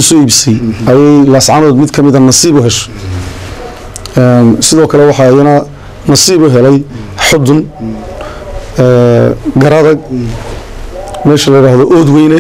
usoo iibisay ayay laascaanood mid ka mida nasiib u heshay Een, sidoo kale waxaa iyana nasiib u helay xudun ee, garadag meesha la yidhaahdo oodweyne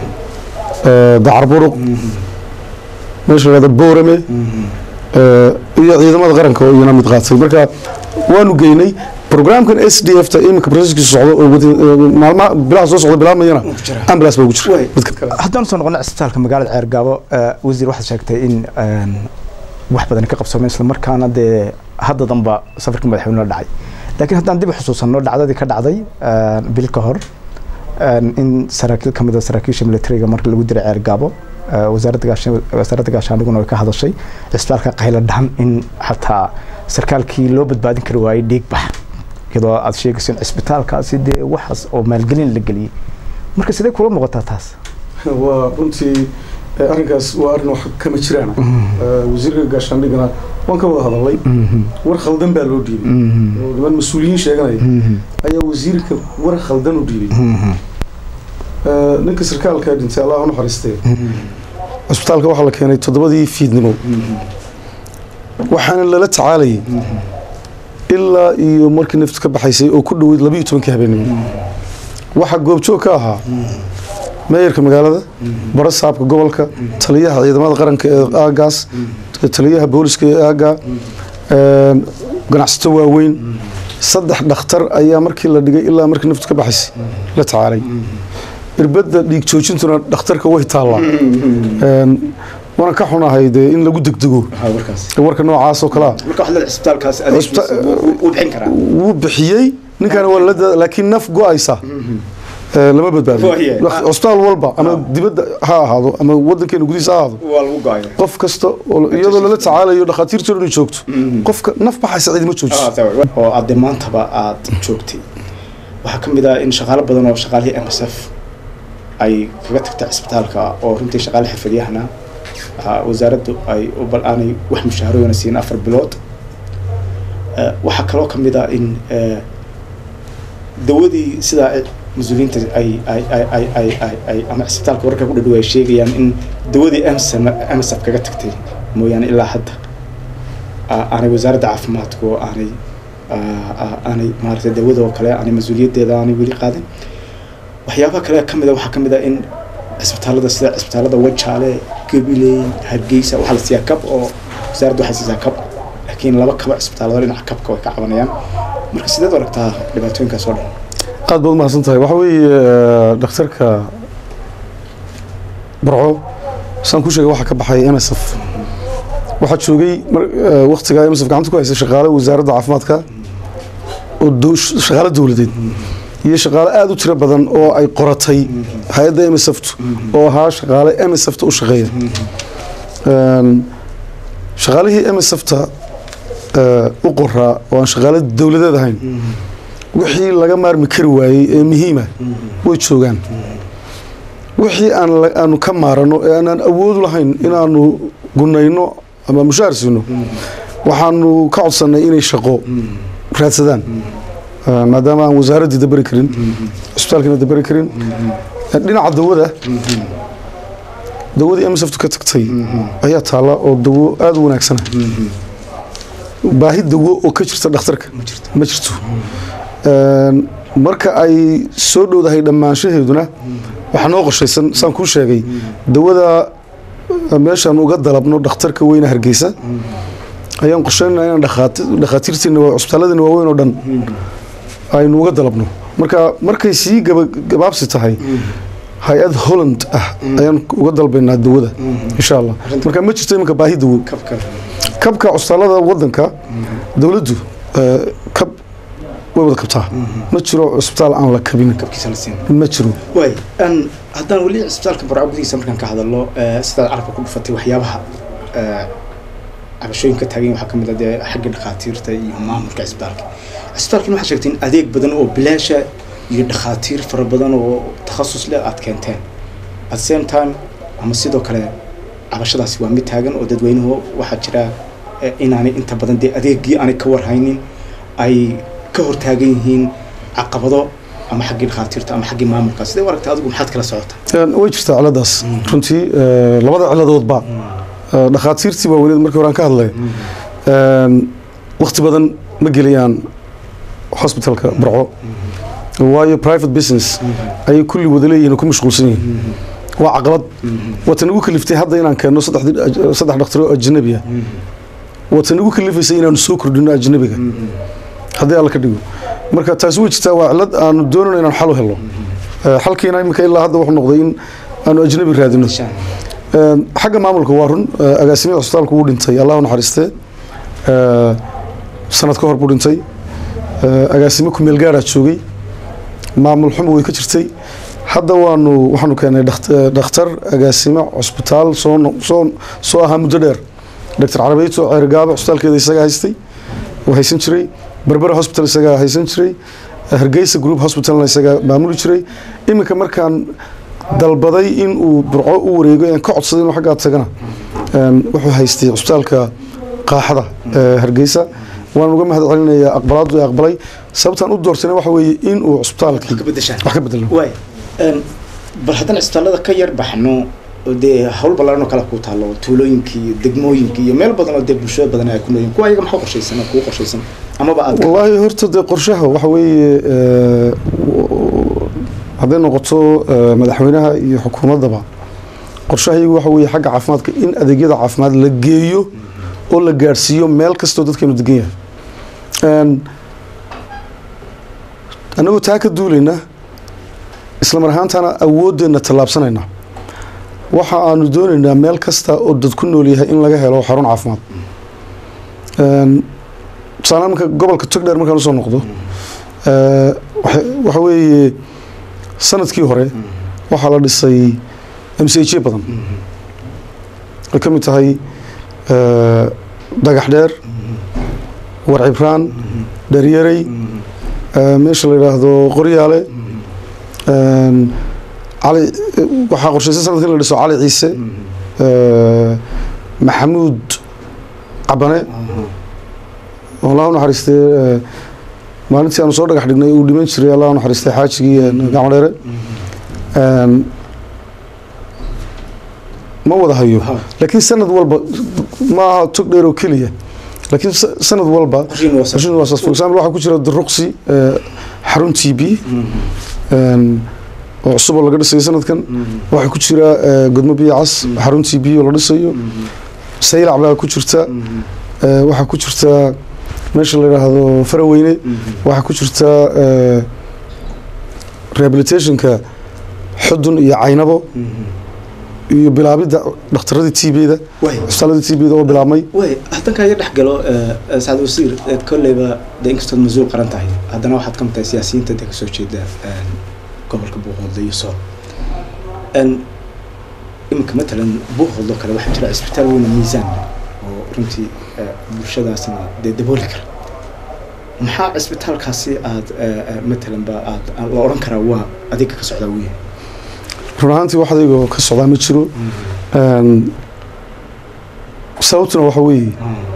ee, dacarburuq meesha la yidhahdo boorame ee, iyo ciidamada qaranka oo iyana mid qaatay marka waanu geynay programkan s d f ta iminka processkiisu socdo oo wadi- ee, maalmaha bilaha soo socda bilaabmayana ambulance baa ugu jira mid ka- haddaan soo noqono cisbitaalka magaalada ceergaabo eh, wasiir waxaad sheegtay in een, wax badan ka qabsoomeen isla markaana dee hadda danba safarkii madaxweyne la dhacay laakiin haddaan dib u xusuusanno dhacdadii ka dhacday een, bil ka hor een, in saraakiil ka mid a saraakiisha militariga marka lagu diray ceergaabo eh, wasaaradda gaasha- wasaaradda gaashaaniguna way ka hadashay cisbitaalka qayla dhahan in xataa sarkaalkii loo badbaadin kari waayey dhiig bax iyadoo aad sheegayso in cisbitaalkaasi dee waxaas oo maalgelin la geliyey marka sidee kula muuqataa taas waa runtii eh, arrinkaas waa arrin wax kama jiraan Eh, wasiirka gaashaandhigana waan ka wada hadalay war khaldan baa loo dhiibay oo niman mas-uuliyiin sheeganaya ayaa wasiirka war khaldan u dhiibay Eh, ninka sarkaalka dhintay allah u naxariistee cisbitaalka waxaa la keenay toddobadii fiidnimo waxaana lala tacaalayay ilaa iyo markii naftu ka baxaysay oo ku dhoweyd labiyo tobankii habeenimo waxaa goobjoog ka ahaa meeyarka magaalada bara saabka gobolka taliyaha ciidamada qaranka ee aagaas taliyaha booliska ee aaga een, ganacsato waaweyn saddex dhakhtar ayaa markii la dhigay ilaa markii naftu ka baxaysay la tacaalay irbadda dhiig joojintuna dhakhtarka way taallaa Een, waana ka xunahay dee in lagu degdego warkaas warka noocaas oo kalea marka waxaa leedahay cisbitaalkaas adeegiisa wuu bixin karaa wuu bixiyey ninkaana waa la dada laakiin naf go-aysa ee, lama badbaadiyo Waaye. Waq- cusbitaal walba ama dibadda ha ahaado ama wadankeena gudihiisa ha ahaado waa lagu go-aya qof kasta oo iyadoo lala tacaalayo dhakhaatiirta dhan joogto qofka naf baxaysa ciidima joojiso oo aad dee maantaba aad joogtay waxaa ka mid ah in shaqaalo badan oo shaqaalihii m s f ay kaga tagtay cisbitaalka oo runtii shaqaale xirfadyahana ah, wasaaraddu ay u bal aanay wax mushaharooyana siin afar bilood Eh, waxaa kaloo ka mid ah in eh, dawadii sidaa ay- mas-uuliyiinta ay ay ay ay ay ay ay ama cisbitaalka wararka ku dhadhow ay sheegayaan in dawadii m s f kaga tagtay mooyaane ilaa hadda aa- aanay wasaaradda caafimaadku oo aanay aa- aa- aanay maaragtay dawada oo kale aanay mas-uuliyaddeeda aanay weli qaadin waxyaabaha kale ka mid a waxaa ka mid a in cisbitaalada sida cisbitaalada wajaale gabiley hargeysa waxaa la siiyaa kab oo wasaaradda waxay siisaa kab laakiin laba kaba cisbitaalada dhinaca kabka way ka cabanayaan marka sideed u aragtaa dhibaatooyinkaas oo dhan aad baad umahadsan tahay waxa weeye eh, dhakhtarka barco saan ku sheegay waxaa ka baxay m s f waxaa joogay mar- eh, waqtigaa m s f gacanta ku haysay shaqaale wasaaradda caafimaadka oo dow- shaqaale dowladeed iyo shaqaale aada u tiro badan oo ay qoratay hay-adda m s f oo ahaa shaqaale m s f ta u shaqeeya Een, shaqaalihii m s f ta u qoraa oo aan shaqaale dowladeed ahayn wixii laga maarmi kari waayey ee muhiima way joogaan wixii aan la- aanu ka maarano ee aanaan awoodu lahayn inaanu gunayno ama mushaar siino waxaanu ka codsanay inay shaqo raadsadaan Ah, maadaama aan wasaaraddii dabari karin cisbitaalkiina dabari karin Eh, dhinaca dawada dawadii msftu ka tagtay ayaa taalla oo dawo aada u wanaagsana baahi dawo oo ka jirta dhakhtarka ma jirto Een, marka ay soo dhowdahay dhammaanshaheeduna waxaa noo qorshaysan saan kuu sheegay dawada eh, meeshaan uga dalabno dhakhtarka weyne hargeysa ayaan qorsheynaa inaan dhakhaati- dhakhaatiirtiina waa- cusbitaaladiina waaweyn oo dhan aynu uga dalabno marka markay sii gaba- gabaabsi tahay hay-ad holland ah ayaan uga dalbaynaa dawada insha allah marka ma jirto iminka baahi dawo kabka kabka cusbitaalada wadanka dowladdu eh, kab way wada kabtaa ma jiro cusbitaal aan la kabin kabkiisa la siin ma jiro waay aan haddaan weli cisbitaalka barco gudihiisa markaan ka hadalno eh, sidaad carabka ku dhufatay waxyaabaha eh, cabashooyinka taagan waxaa ka mid ah dee xagga dhakhaatiirta iyo maamulka cisbitaalka cisbitaalkan waxaad sheegtay in adeeg badan oo bilaasha iyo dhakhaatiir fara badan oo takhasus leh aad keenteen at the same time ama sidoo kale cabashadaasi waa mid taagan oo dadweynuhu waxaa jira eh, inaanay inta badan dee adeegii aanay ka warhaynin ay ka hortaagan yihiin caqabado ama xaggii dhakhaatiirta ama xaggii maamulka sidee u aragtay adigu maxaad kala socotaa Een, way jirtaa ciladaas runtii ee, labada ciladoodba ee, dhakhaatiirtii waaweyned markii hore aan ka hadlay een, waqti badan ma geliyaan hospitalka burco waayo private business ayay kulli wada leeyihiin oo ku mashquulsan yihiin waa caqabad watan ugu kaliftay hadda inaan keenno saddexdii aj- saddex dhakhtar oo ajnabi ah watan ugu kalifaysa inaanu soo kordhino ajnabiga haddii alla ka dhigo marka taasi way jirtaa waa cilad aanu doonayno inaan xal u helno Ee, xalkiina imika ilaa hadda wuxuu noqday in aanu ajnabi raadino Een, xagga maamulka waa run ee, agaasimada cusbitaalku wuu dhintay allah u naxariistee Ee, sanad ka hor buu dhintay Ee, agaasimo ku meel gaaraa joogay maamul xumo way ka jirtay hadda waanu waxaanu keenay dhakht- ee, dhakhtar agaasimo cusbitaal soo no- soo soo ahaa muddo dheer dr carabeyto ceergaabo cusbitaalkeeda isagaa haystay oo haysan jiray berbera hospital isagaa haysan jiray hargeysa group hospitalna isagaa maamuli jiray iminka markaan dalbaday in uu burco u wareego aan ka codsaday inuu xaggaa tagana een, wuxuu haystay cusbitaalka qaaxada ee hargeysa waan uga mahad celinayaa aqbalaadu ay aqbalay sababtaan u doortayna waxa weeye in uu cusbitaalkii ka bedeshaan wax ka bedelo waay een, bal haddana cisbitaallada ka yar baxno oo dee hawl ballaaran oo kale ku taalo tuulooyinkii iyo degmooyinkii iyo meel badan oo dee bulshada badan ay ku noolyihin kuwa ayaga maxaa qorshaysan oo kugu qorshaysan amaba aad ka- wallaahi horta dee qorshaha waxa weeye ee, hadday noqoto ee, madaxweynaha iyo xukuumaddaba qorshahayagu waxa weeye xagga caafimaadka in adeegyada caafimaad la geeyo oo la gaadhsiiyo meel kastoo dadkeenu degan yahay Een, annagoo taa ka duulayna isla mar ahaantana awooddeenna tallaabsanayna waxa aanu doonaynaa meel kasta oo dad ku nool yahay in laga helo xarun caafimaad Een, tusaale marka gobolka togdheer markaan usoo noqdo ee, waxa- waxa weeye sanadkii hore waxaa la dhisay m c j badan ay ka mid tahay ee, dhagax dheer warcibraan dheryarey ee, meesha la yidhaahdo qoryaale een, cali waxaa qorshaysan sanadkii in la dhiso cali ciise ee, maxamuud cabane oo allah u naxariistay ee, maalintii aanu soo dhagax dhignay uu dhiman jiray allah u naxariistay xaajigii ee, gacmo dheere Een, ma wada hayo Ha. laakiin sanad walba ma aha tog dheer oo keliya laakiin sa- sanad walba qorshihiin waa sax. qorshin waa saas. for example waxaa ku jira duruqsi ee, xarun t b een, oo cusub oo laga dhisayo sanadkan waxaa ku jira ee, godmo biyo cas xarun t b oo la dhisayo saylac baa ku jirta ee, waxaa ku jirta meesha la yidhaahdo faraweyne waxaa ku jirta ee, rehabilitationka xudun iyo caynabo iyo bilaabidda dhakhtaradii t b-da waay cusbitaaladii t b-da oo bilaabmay way haddankaa yar dhex galo ee, sacad wasiir ee, kolleyba dee inkastood mas-uul qaran tahay haddana waxaad ka mid tahay siyaasiyiinta dee kasoo jeeda een, gobolka buuqoolda iyo sool Een, iminka matalan buuqooldo kale waxaa jira cisbitaal weyn oo miisaan leh oo runtii ee, bulshadaasna dee dabooli kara maxaa cisbitaalkaasi aad ee, ee, matalan ba aad aad la odhan karaa waa adiga ka socdaa weyn run ahaantii wax adeegoo ka socdaa ma jiro Een, sababtuna waxa weeye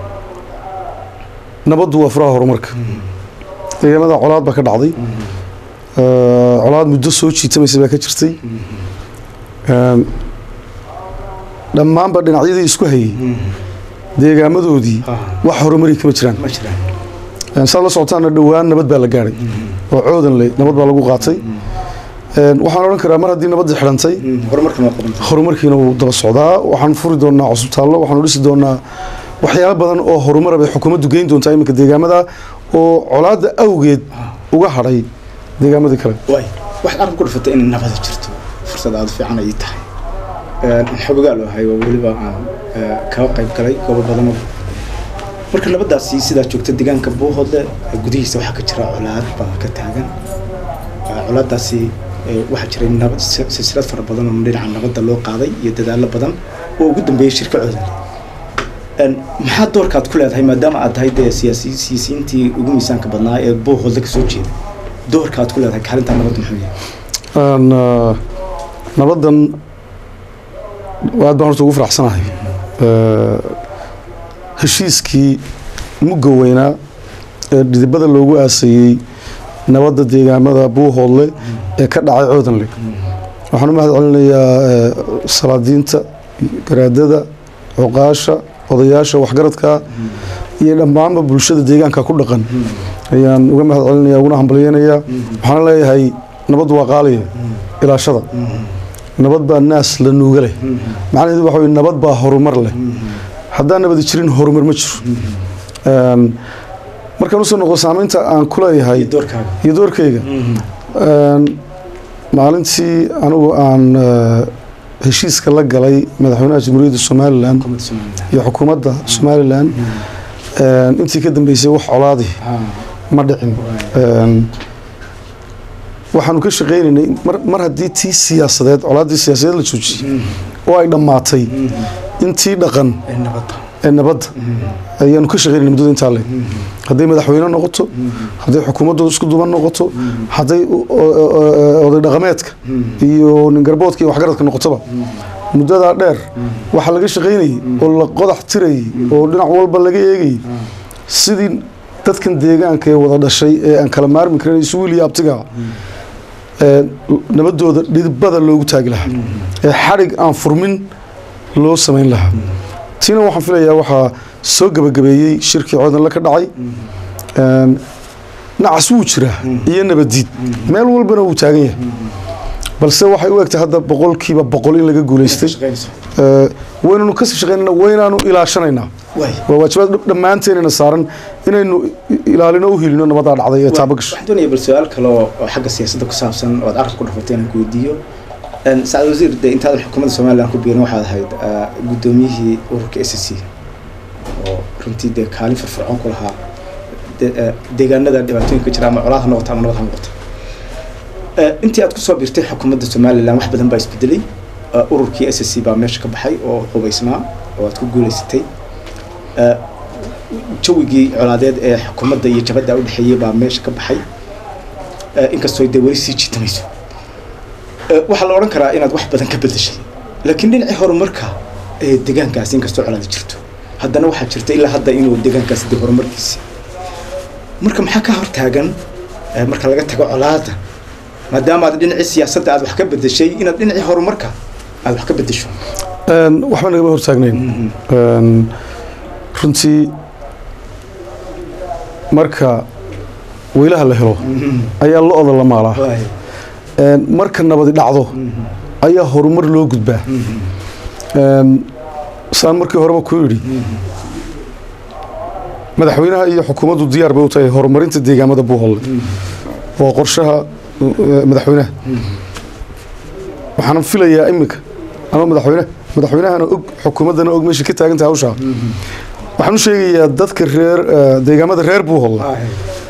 nabaddu waa furaha horumarka deegaamada colaad baa ka dhacday Ee, colaad muddo soo jiitamaysay baa ka jirtay Een, dhammaanba dhinacyadii isku hayay deegaamadoodii wax horumari kama jiraan ma jiraan Een, saad la socotaana dhowaan nabad baa la gaadhay oo coodanle nabad baa lagu qaatay Een, waxaan odhan karaa mar haddii nabaddii xidhantay horumarkan waa qabantay horumarkiina wuu daba socdaa waxaan furi doonaa cusbitaallo waxaanu dhisi doonaa waxyaalo badan oo horumar bay xukuumaddu geyn doontaa iminka deegaamada oo colaadda awgeed uga hadhay deegaamadii kale waay waxaad arrin ku dhufatay inay nabada jirto fursad aada u fiican ay tahay Een, xogogaal ahay oo weliba aan ee, kaga qayb galay goobo badanoo marka nabadaasi sidaa joogta deegaanka buuhoodle ee gudihiisa waxaa ka jira colaad baa ka taagan Ee, colaadaasi ee, waxaa jiray nabad si- silsilad fara badan oo dhinaca nabadda loo qaaday iyo dadaallo badan oo ugu dambeeyey shirka coodanle Een, maxaa doorkaad ku leedahay maadaama aad tahay dee siyaasi siyaasiyiintii ugu miisaanka badnaa ee buuhoodle kasoo jeeda doorka aad ku leedahay kaalinta nabadda muxuu yahay Een, eh, nabaddan aad baan horta ugu faraxsanahay Eh, heshiiskii mugga weynaa ee dhidibada loogu aasayey nabadda deegaamada buuhoodle ee ka dhacay coodanle waxaan u mahad celinayaa eh, salaadiinta garaadada cuqaasha odayaasha waxgaradka iyo dhammaanba bulshada deegaanka ku dhaqan ayaan uga mahad celinaya uguna hambalyeynayaa waxaan leeyahay nabad waa qaaliya ilaashada nabad baa naas la nuuga leh macnaheedu waxa weye nabad baa horumar leh haddaan nabadi jirin horumar ma jiro Een, markaan usoo noqdo saameynta aan ku leeyahay iyo doorkaaga iyo doorkayga Een, maalintii anigu aan eh, heshiiska la galay madaxweynaha jamhuuriyadda somalilan xukuumadda somalilan iyo xukuumadda somalilan een, intii ka dambeysay wax colaadi Ha, ma dhicin Een, waxaanu ka shaqaynaynay mar- mar haddii tii siyaasadeed colaaddii siyaasadeed la joojiyey oo ay dhammaatay intii dhaqan ee nabadda ee nabadda ayaanu ka shaqaynayna muddada intaa le hadday madaxweyne noqoto hadday xukuumaddu isku duban noqoto hadday u- o- o- o- oday dhaqameedka iyo ningarboodka iyo waxgaradka noqotoba muddadaa dheer waxaa laga shaqaynayay oo la qodax tirayay oo dhinac walba laga eegayay sidii dadkan deegaanka ee wada dhashay ee aan kala maarmi karin isu wiil iyo abtiga ee nabadooda dhidibada loogu taagi lahaa ee xadhig aan furmin loo samayn lahaa tiina waxaan filayaa waxaa soo gabagabeeyey shirkii coodanle ka dhacay Een, nacas wuu jiraa iyo nabadiid meel walbana wuu taagan yahay balse waxay u egtay hadda boqolkiiba boqol in laga guulaystay shaqaynayso Ee, waynanu kasii shaqaynana waynaanu ilaashanaynaa waay waa waajibaad dhammaanteenina saaran inaynu ilaalino u hilino nabadaa dhacday ee taaba gasho waxaan doonaya bal su-aal kale oo oo xagga siyaasadda ku saabsan oo aad carabka ku dhafatay inaan ku weydiiyo Een, sacad wasiir de intaadan xukuumadda somalilan ku biirin waxaad ahayd ah, guddoomiyihii ururka s c oo runtii dee kaalin firfircoon ku lahaa de- ah, deegaanada dhibaatooyinka jira ama colaad ha noqoto ama nabad ha noqoto Eh, intii aad kusoo biirtay xukuumadda somalilan wax badan baa isbedelay Ah, ururkii s c baa meesha ka baxay oo hubaysnaa oo aad ku guuleysatay Eh, jawigii colaadeed ee xukuumadda iyo jabadda u dhexeeyey baa meesha ka baxay Eh, inkastoo dee weli sii jiitamayso Eh, waxaa la odhan karaa inaad wax badan ka bedeshay laakiin dhinacii horumarka ee deegaankaasi inkastoo colaadi jirto haddana waxaa jirta ilaa hadda inuu deegaankaasi dib horumarkiisi marka maxaa ka hortaagan eh, marka laga tago colaada maadaama aad dhinacii siyaasadda aad wax ka bedeshay inaad dhinacii horumarka aad wax ka bedesho Een, waxba nagama hortaagnayn Een, runtii marka weylaha la helo ayaa lo-oda la maalaa Waay. Een, marka nabadi dhacdo ayaa horumar loo gudbaa Een, saan markii horeba ku yidhi madaxweynaha iyo xukuumaddu diyaar bay u tahay horumarinta deegaamada buuholle waa qorshaha eh, madaxweynaha waxaan filayaa iminka ama madaxweyne madaxweynahana og xukuumaddana og meesha ka taagan tahay hawshaa waxaan u sheegayaa dadka reer eh, deegaamada reer buuholle Waay.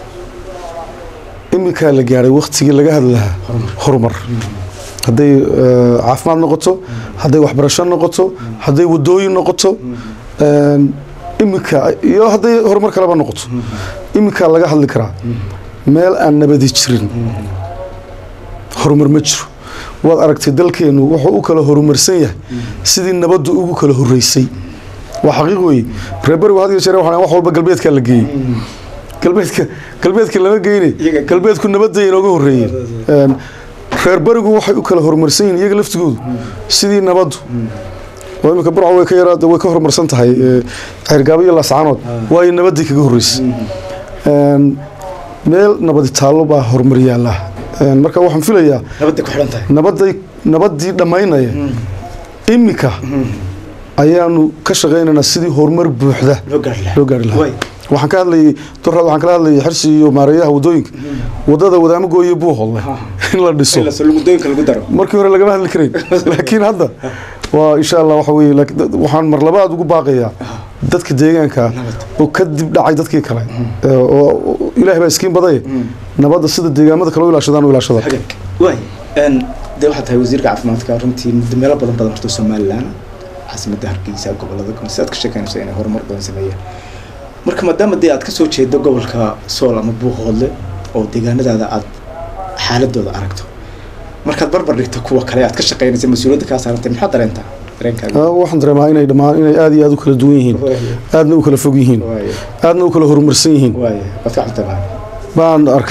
iminkaa la gaadhay waktigii laga hadli lahaa horumar hadday eh, caafimaad noqoto hadday waxbarasho noqoto hadday wadooyin noqoto een, iminka iyo hadday horumar kaleba noqoto iminkaa laga hadli karaa meel aan nabadi jirin horumar ma jiro waad aragtay dalkeenu wuxuu u kala horumarsan yahay sidii nabaddu ugu kala horeysay waa xaqiiq weeye reerberigu had iyo jeer waxaan wax walba galbeedkaa la geeyey galbeedka galbeedka lama geyne Iyaga- galbeedku nabadda inooga horeeyeen Een, reer berigu waxay u kala horumarsan yihiin iyaga laftigoodu sidii nabaddu oo imika burco way ka yaraada way ka horumarsan tahay ee, ceergaabo iyo laascaanood waayo nabaddii kaga horreysay Een, meel nabadi taallo baa horumar yaallaa Een, marka waxaan filayaa nabadda ku xidhan tahay nabaday nabaddii dhammaynaya iminka ayaanu ka shaqaynaynaa sidii horumar buuxda loo gaari lahaa loo gaari lahaa Waay. waxaan ka hadlayay doraad waxaan kala hadlayay xirsi iyo maareeyaha wadooyinka wadada wadaamago iyo buuholle in la dhiso in la sulugudooyinka lagu daro markii hore lagama hadli karayn laakiin hadda waa insha allah waxa weeye laakiin dad- waxaan mar labaad ugu baaqayaa dadka deegaanka oo ka dib dhacay dadkii kale ee, oo oo- ilaahay baa iskiin badaye nabadda sida deegaamada kale u ilaashadaan u ilaashada hagaag waay n dee waxaad tahay wasiirka caafimaadka runtii muddo meelo badan badan horta somalilan caasimadda hargeysa gobolada kale si aad ka sheekeynayso inay horumar badan sameeyaan marka maadaama dee aad kasoo jeedo gobolka sool ama buuqhoodle oo deegaanadaada aad xaaladooda aragto markaad barbar dhigto kuwa kale aad ka shaqeynaysa mas-uuliyadda kaa saarantay maxaa dareentaa dareenkaaga Ah, waxaan dareemaa inay dhammaan inay aad iyo aad u kala duwan yihiin Waaya, aadna u kala fog yihiin waaya, aadna u kala horumarsan yihiin waaya waad ka xuntaa baan arkaa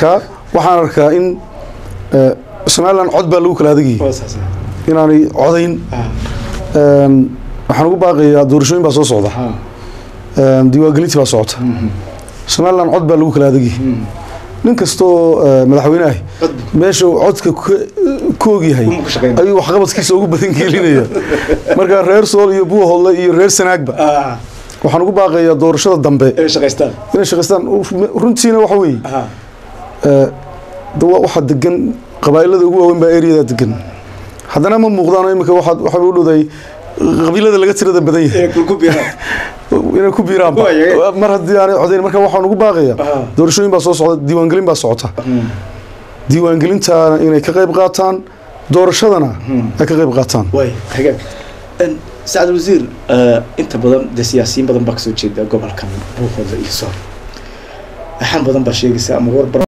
waxaan arkaa in eh, somaliland cod baa lagu kala adagayay waa saas inaanay codayn ah Een, waxaan ugu baaqayaa doorashooyin baa soo socda ah Een, diiwaangelintii baa socota somaliland cod baa lagu kala adagayay nin kastoo eh, madaxweyne ah cod meesha uu codka ka- ku ogyahay Uma ku shaqeynaya. ayuu waxqabadkiisa ugu badan gelinaya marka reer sool iyo buuhoodle iyo reer sanaagba ah waxaan ugu baaqayaa doorashada dambe inay shaqaystaan inay shaqaystaan runtiina waxa weeye ah eh, de wa- waxaa degan qabaa'ilada ugu waaweyn baa eriyada degan haddana ma muuqdaan imika waxaad waxaa u dhowdahay qabiilada laga tirada badan yahay inay kulku biiraan inay ku biiraanba Waayahay. mar haddii aanay codayn marka waxaan ugu baaqayaa Ah. doorashooyin baa soo socda diiwaangelin baa socota diiwaangelintaana inay ka qayb qaataan doorashadana ay ka qayb qaataan way hagaag En, sacad wasiir eh, inta badan dee siyaasiyiin badan baa kasoo jeeda gobolkan buuqooda iyo sool waxaan badan baa sheegaysa ama war